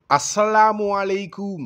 asalaamualeykum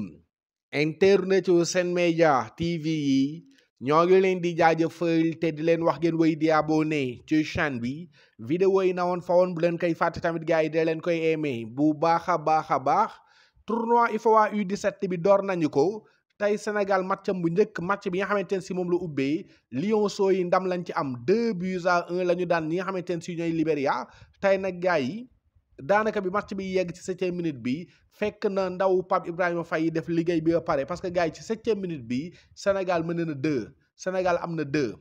internet yu Sen Média TV yi ñoo ngi leen di jaajëfal te di leen wax ngeen wéy di abonné ci chaîne bi vidéo yi na woon fa woon bu leen koy fàtte tamit gars yi de leen koy aimé bu baax a baax a baax tournoi UFOA U17 bi door nañu ko tey Sénégal matcham bu njëkk match bi nga xamante ne si moom la ubbee Lionceaux yi ndam lañ ci am 2 buts à 1 la ñu daan ñi nga xamante ne si ñooy Libéria tey nag gars yi daanaka bi match bi yegg ci septième minute bi fekk na ndaw Pape Ibrahima Faye def liggéey bi ba pare parce que gars yi ci septième minute bi Sénégal mën na deux Sénégal am na deux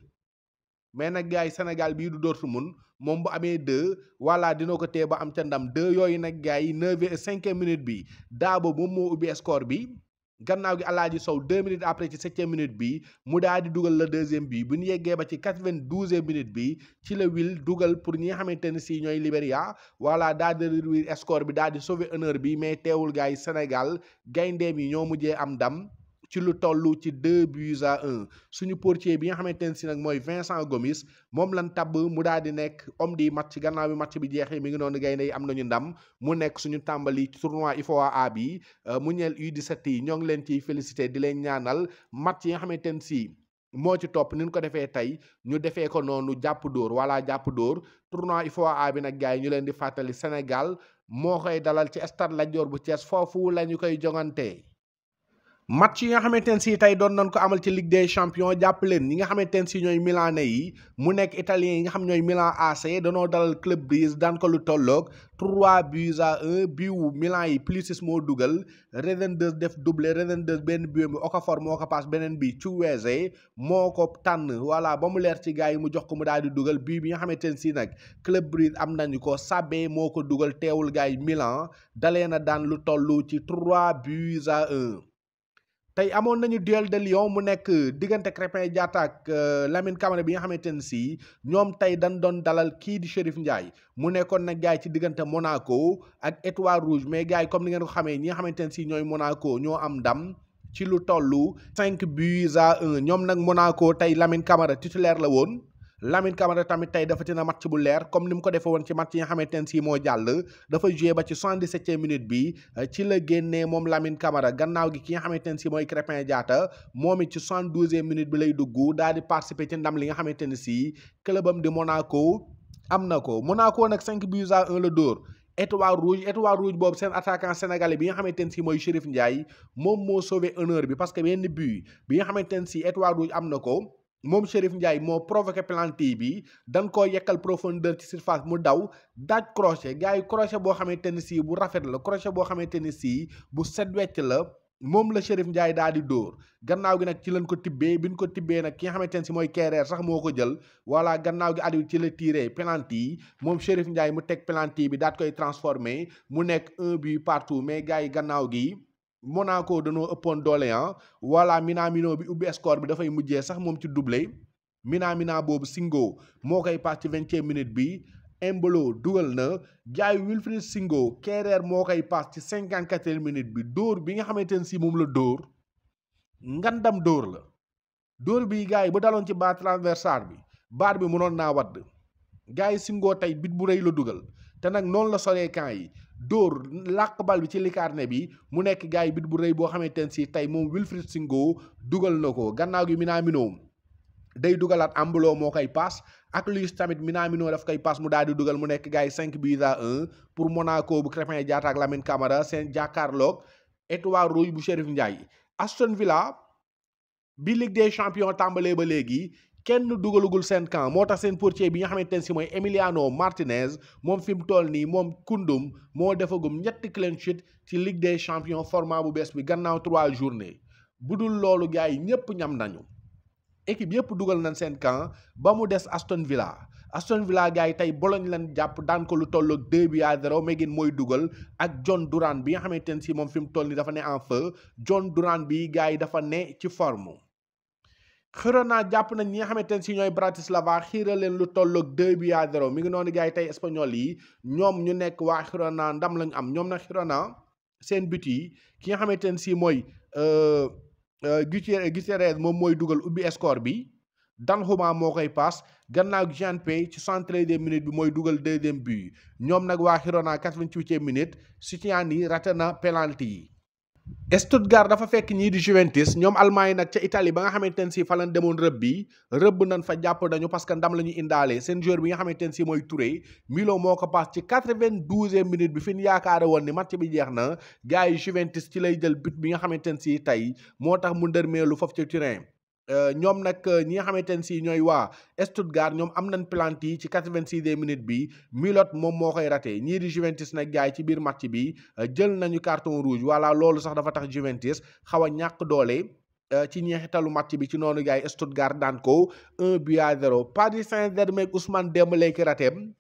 mais nag gars yi Sénégal bii du Dortmund moom bu amee deux voilà dina ko tee ba am ca ndam deux yooyu nag gars yi neuvième cinquième minute bi Daabo moom moo ubbi score bi gannaaw gi Alaaji Sow deux minutes après ci septième minute bi mu daal di dugal la deuxième bi bu ñu yeggee ba ci quatre-vingt-douzième minute bi ci la Will dugal pour ñi nga xamante ne si ñooy Libéria voilà daal di réduire score bi daal di sauver honneur bi mais teewul gars yi Sénégal gayndeem yi ñoo mujjee am ndam ci lu toll ci deux buts à un suñu portier bi nga xamante ne si nag mooy Vincent Gomis moom lan tabb mu daal di nekk homme di match gannaaw bi match bi jeexee mi ngi noonu gaynde yi am nañu ndam mu nekk suñu tàmbali tournoi UFOA A bi mu ñeel U17 yi ñoo ngi leen ciy félicité di leen ñaanal match yi nga xamante ne si moo ci topp ni ñu ko defee tey ñu defee ko noonu jàpp dóor wala jàpp dóor tournoi UFOA A bi nag gars yi ñu leen di fàttali Sénégal moo koy dalal ci stade Lat Dior bu Thiès foofu la ñu koy jongantee. match yi nga xamante ne si tey doon nañ ko amal ci Ligue des champions jàpp leen ñi nga xamante ne si ñooy milanais yi mu nekk italien yi nga xam ñooy Milan AC danoo dalal Club Brugge daan ko lu tolloog 3 buts à 1 biwu Milan yi Pulisic moo dugal Rezendes def doublé Rezendes benn but bi Okafor moo ko paas beneen bi Chukwueze moo ko tànn voilà ba mu leer ci gars yi mu jox ko mu daal di dugal bii bi nga xamante ne si nag Club Brugge am nañu ko Sabé moo ko dugal teewul gars yi Milan dalee na daan lu toll ci 3 buts à 1. tey amoon nañu duel de Lyon mu nekk diggante Crépin Diatta ak Lamine Camara bi nga xamante ne si ñoom tey dañ doon dalal kii di Chérif Ndiaye mu nekkoon nag gars yi ci diggante Monaco ak Étoile Rouge mais gars yi comme ni ngeen ko xamee ñi nga xamante ne si ñooy Monaco ñoo am ndam ci lu toll cinq buts à un ñoom nag Monaco tey Lamine Camara titulaire la woon Lamine Camara tamit tey dafa tina match bu leer comme ni mu ko defee woon ci match yi nga xamante ne si moo jàll dafa joué ba ci soixante-dix-septième minute bi ci la génnee moom Lamine Camara gannaaw gi ki nga xamante ne si mooy Crépin Diatta moom it ci soixante-douzième minute bi lay dugg daal di participer ci ndam li nga xamante ne si clubam di Monaco am na ko Monaco nag cinq buts à un la dóor Étoile Rouge Étoile Rouge boobu seen attaquant sénégalais bi nga xamante ne si mooy Chérif Ndiaye moom moo sauvé honneur bi parce que benn but bi nga xamante ne si Étoile Rouge am na ko moom Chérif Ndiaye moo provoqué penalty bi dañ koo yekkal profondeur ci surface mu daw daaj crochet gars yi crochet boo xamante ne si bu rafet la crochet boo xamante ne si bu set wecc la moom la Chérif Ndiaye daal di dóor gannaaw gi nag ci lañ ko tibbee bi ñu ko tibbee nag ki nga xamante ne si mooy Kéré sax moo ko jël voilà gannaaw gi Aliou ci la tiré penalty moom Chérif Ndiaye mu teg penalty bi daat koy transformé mu nekk un but partout mais gars yi gannaaw gi. Monaco dañoo ëppoon doole ah voilà Minamino bi ubbi score bi dafay mujjee sax moom ci doublé Minamina boobu Singo moo koy paas ci vingtième minute bi Embolo dugal na jaay Wilfried Singo Kéré moo koy paas ci cinquante-quatrième minute bi dóor bi nga xamante ne si moom la dóor ngandam dóor la dóor bi gars yi ba daloon ci baar transversal bi baar bi mënoon naa wadd gars yi Singo tey bit bu rëy la dugal te nag noonu la solee camp yi dóor làq bal bi ci likarne bi mu nekk gars yi bit bu rëy boo xamante ne si tey moom Wilfried Singo dugal na ko gannaaw gi Minamino day dugalaat Embolo moo koy paas ak Luis tamit Minamino daf koy paas mu daal di dugal mu nekk gars yi 5 buts à 1 pour Monaco bu Crépin Diatta ak Lamine Camara seen jàkkaarloog Étoile Rouge bu Chérif Ndiaye Aston Villa bi Ligue des champions tàmbalee ba léegi. kenn dugalugul seen camp moo tax seen portier bi nga xamante ne si mooy Emiliano Martinez moom fi mu toll nii moom kundum moo defagum ñetti clean sheet ci Ligue des champions format bu bees bi gannaaw trois journées bu dul loolu gars yi ñëpp ñam nañu équipe yëpp dugal nañ seen camp ba mu des Aston Villa Aston Villa gars yi tey Bologne lañ jàpp daan ko lu tolloog 2 bi à 0 Megin mooy dugal ak John Duran bi nga xamante ne si moom fi mu toll nii dafa ne en feu John Duran bi gars yi dafa ne ci forme. Girona jàpp nañ ñi nga xamante ne si ñooy Bratislava xiira leen lu tolloog 2 bi à 0 mi ngi noonu gars yi tey espagnol yi ñoom ñu nekk waa Girona ndam lañu am ñoom nag Girona seen but yi ki nga xamante ne si mooy Gutiérrez Gutiérrez moom mooy dugal ubbi score bi Danjuma moo koy paas gannaaw Jean Pay ci 73e minute bi mooy dugal deuxième but ñoom nag waa Girona 88e minute Sutiani raté na penalty yi. Stuttgart dafa fekk ñii di Juventus ñoom Allemagne nag ca Italie ba nga xamante ne si fa lañ demoon rëbb bi rëbb nañ fa jàpp nañu parce que ndam la ñu indaale seen joueur bi nga xamante ne si mooy Touré Milo moo ko paas ci 92e minute bi fi ñu yaakaare woon ni match bi jeex na gars yi Juventus ci lay jël but bi nga xamante ne si tey moo tax mu ndërmeelu foofu ca Turin. ñoom nag ñi nga xamante ne si ñooy waa Stuttgart ñoom am nañ plante yi ci 86e minute bi Milot moom moo koy raté ñii di Juventus nag gaay ci biir match bi jël nañu carton rouge voilà loolu sax dafa tax Juventus xaw a ñàkk doole ci ñeexitalu match bi ci noonu gaay Stuttgart daan ko 1 but à 0 Paris Saint-Germain ak Ousmane Dembélé ki rateem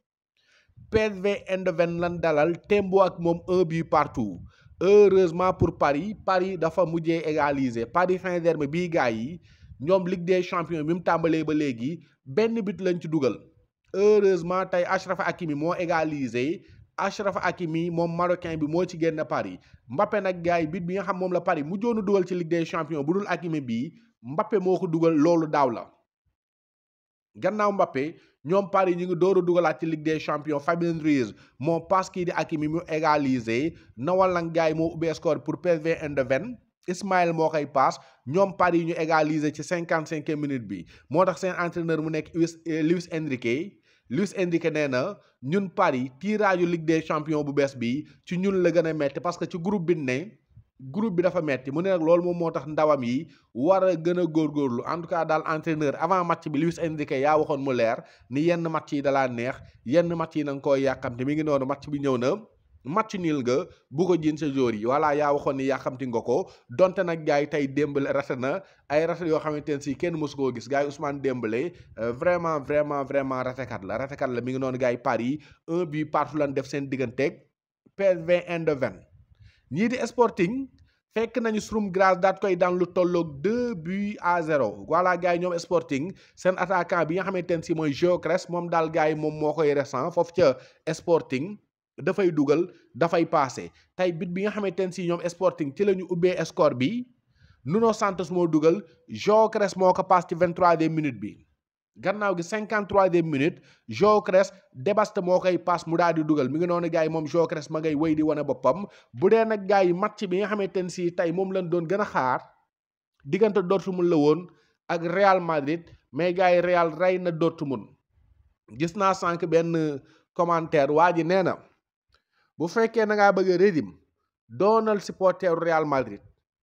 PSV Eindhoven lan dalal tembo ak moom 1 but partout heureusement pour Paris Paris dafa mujjee égaliser Paris Saint-Germain bii gaay yi ñoom Ligue des champions bi mu tàmbalee ba léegi benn but lañ ci dugal heureusement tey Achraf Hakimi moo égalisé Achraf Hakimi moom marocain bi moo ci génn Paris Mbappé nag gars yi but bi nga xam moom la Paris mu joonu dugal ci Ligue des champions bu dul Hakimi bii Mbappé moo ko dugal loolu daaw la gannaaw Mbappé ñoom Paris ñu ngi door a dugalaat ci Ligue des champions Fabien Ruiz moo passe kii di Hakimi mu égalisé nawal nag gars yi moo ubbi score pour PSV Eindhoven Ismaël moo koy paas ñoom Paris ñu égaliser ci cinquante cinquième minute bi moo tax seen entraîneur mu nekk Luis Luis Enrique Luis Enrique nee na ñun Paris tirage Ligue des champions bu bees bi ci ñun la gën a metti parce que ci groupe bi ne groupe bi dafa metti mu ne nag loolu moom moo tax ndawam yi war a gën a góorgóorlu en tout cas daal entraîneur avant match bi Luis Enrique yaa waxoon mu leer ni yenn match yi dalaa neex yenn match yi na nga koy yàqamte mi ngi noonu match bi ñëw na match nil nga bu ko jiin sa jour yi voilà yaa waxoon ni yàqamti nga ko donte nag gars yi tey Dembélé rate na ay rate yoo xamante ne si kenn mosu koo gis gars yi Ousmane Dembélé vraiment vraiment vraiment ratekat la ratekat la mi ngi noonu gars yi Paris un but partout lan def seen digganteeg PSV Eindhoven ñii di Sporting fekk nañu Sturm Graz daat koy daan lu tolloog deux buts à zéro voilà gars yi ñoom Sporting seen attaquant bi nga xamante ne si mooy Gyökeres moom daal gars yi moom moo koy récent foofu ca Sporting dafay dugal dafay paase tey bit bi nga xamante ne si ñoom Sporting ci la ñu ubbee score bi Nuno Santos moo dugal Gyökeres moo ko paas ci 23e minute bi gannaaw gi 53e minute Gyökeres Debast moo koy paas mu daal di dugal mi ngi noonu gars yi moom Gyökeres ma ngay wéy di wane boppam bu dee nag gars yi match bi nga xamante ne si tey moom lañ doon gën a xaar diggante Dortmund la woon ak Real Madrid mais gars yi Real rey na Dortmund gis naa sànq benn commentaire waa ji nee na. bu fekkee na ngaa bëgg a rédim doonal supporter Real Madrid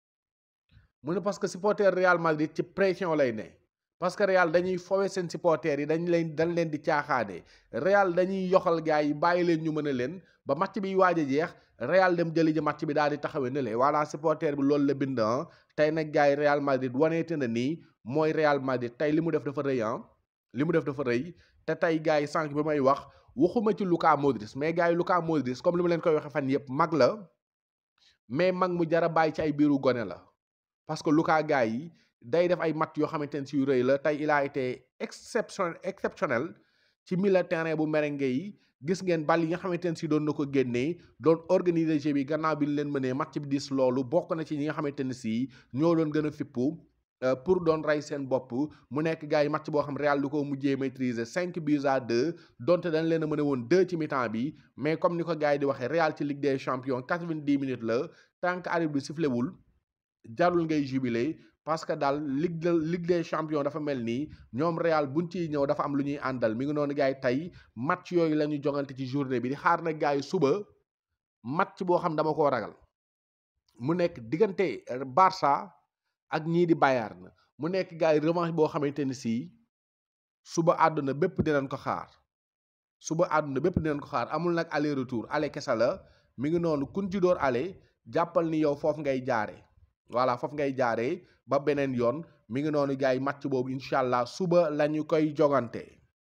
mu ne parce que supporter Real Madrid ci pression lay ne parce que Real dañuy fowe seen supporters yi dañ leen dañ leen di caaxaane Real dañuy yoxal gars yi bàyyi leen ñu mën a leen ba match bi waaj a jeex Real dem jëli ji match bi daal di taxawee ne le voilà supporter bi loolu la bind tey nag gars yi Real Madrid waneete na nii mooy Real Madrid tey li mu def dafa rëy ah li mu def dafa rëy te tey gars yi sànq bi may wax waxuma ci Luka Modric mais gars yi Luka Modric comme li ma leen koy waxee fan yëpp mag la mais mag mu jara bàyyi ci ay biiru gone la parce que Luka gars yi day def ay match yoo xamante ne si yu rëy la tey il a été exceptionnel exceptionnel ci milieu terrain bu merengue yi gis ngeen bal yi nga xamante ne si doon na ko génnee doon organiser jeu bi gannaaw bi ñu leen mënee match bi dis loolu bokk na ci ñi nga xamante ne si ñoo doon gën a fippu pour doon rey seen bopp mu nekk gars yi match boo xam Real du ko mujjee maîtriser cinq buts à deux donte dañ leen a mën a woon deux ci mi-temps bi mais comme ni ko gars yi di waxee Real ci Ligue des champions quatre-vingt-dix minutes la tant que arbitre bi sifflewul jarul ngay jubilé parce que daal Ligue de Ligue des champions dafa mel nii ñoom Real buñ ciy ñëw dafa am lu ñuy àndal mi ngi noonu gars yi tey match yooyu la ñu jongante ci journée bi di xaar nag gars yi suba match boo xam dama koo ragal mu nekk diggante Barça ak ñii di Bayern mu nekk gars yi revanche boo xamante ni si suba àdduna bépp dinañ ko xaar suba àdduna bépp dinañ ko xaar amul nag aller retour aller kese la mi ngi noonu kun ci door aller jàppal ni yow foofu ngay jaaree voilà foofu ngay jaaree ba beneen yoon mi ngi noonu gars yi match boobu incha allah suba la ñu koy jogante.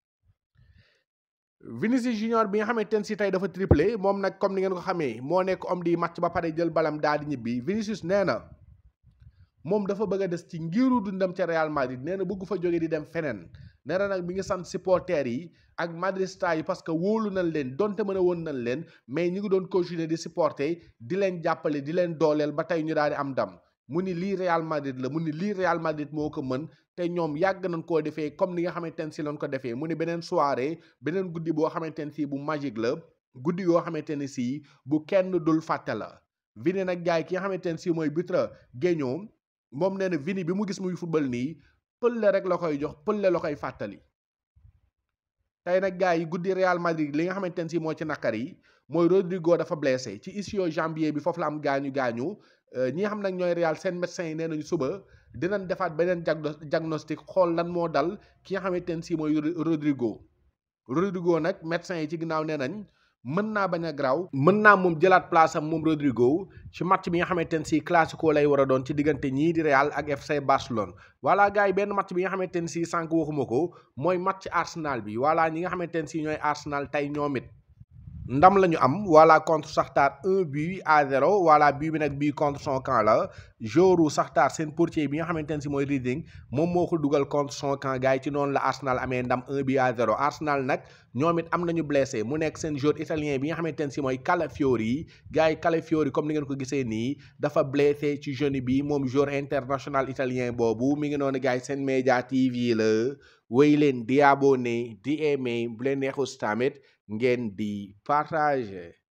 Vinicius Junior bi nga xamante ne si tey dafa triplé moom nag comme ni ngeen ko xamee moo nekk homme di match ba pare jël balam daal di ñibbi Vinicius nee na. moom dafa bëgg a des ci ngiru dundam ca Real Madrid nee na bëgg fa jóge di dem feneen nee na nag mi ngi sant supporters yi ak madrista yi parce que wóolu nañ leen donte mën a woon nañ leen mais ñi ngi doon continuer di supporter di leen jàppale di leen dooleel ba tey ñu daal di am ndam mu ni lii Real Madrid la mu ni lii Real Madrid moo ko mën te ñoom yàgg nañ koo defee comme ni nga xamante ne si lañ ko defee mu ni beneen soirée beneen guddi boo xamante ne si bu magique la guddi yoo xamante ne si bu kenn dul fàtte la Vini nag gaay ki nga xamante ne si mooy buteur Guéño moom nee na Vini bi mu gis muy football nii pëlle rek la koy jox pëlle la koy fàttali tey nag gars yi guddi Real Madrid li nga xamante ne si moo ci naqar yi mooy Rodrigo dafa blessé ci ischio jambier bi foofu la am gaañu gaañu ñi nga xam nag ñooy Real seen médecin yi nee nañu suba dinañ defaat beneen diagnostic xool lan moo dal ki nga xamante ne si mooy Rodrigo Rodrigo nag médecin yi ci ginnaaw nee nañ mën naa bañ a garaaw mën naa moom jëlaat place am moom Rodrigo ci match bi nga xamante ne si classico lay war a doon ci diggante ñii di Real ak FC Barcelone voilà gars yi benn match bi nga xamante ne si sànq waxuma ko mooy match Arsenal bi voilà ñi nga xamante ne si ñooy Arsenal tey ñoom it ndam la ñu am voilà contre Shakhtar un but à zéro voilà but bi nag bii contre son camp la joru Shakhtar seen portier bi nga xamante ne si mooy Reading moom moo ko dugal contre son camp gars yi ci noonu la Arsenal amee ndam un but à zéro Arsenal nag ñoom it am nañu blessé mu nekk seen joueur italien bi nga xamante ne si mooy Calafiori gars yi Calafiori comme ni ngeen ko gisee nii dafa blessé ci genou bi moom joueur international italien boobu mi ngi noonu gars yi seen média TV la wéy leen di abonné di aimé bu leen neexus tamit ngeen di partager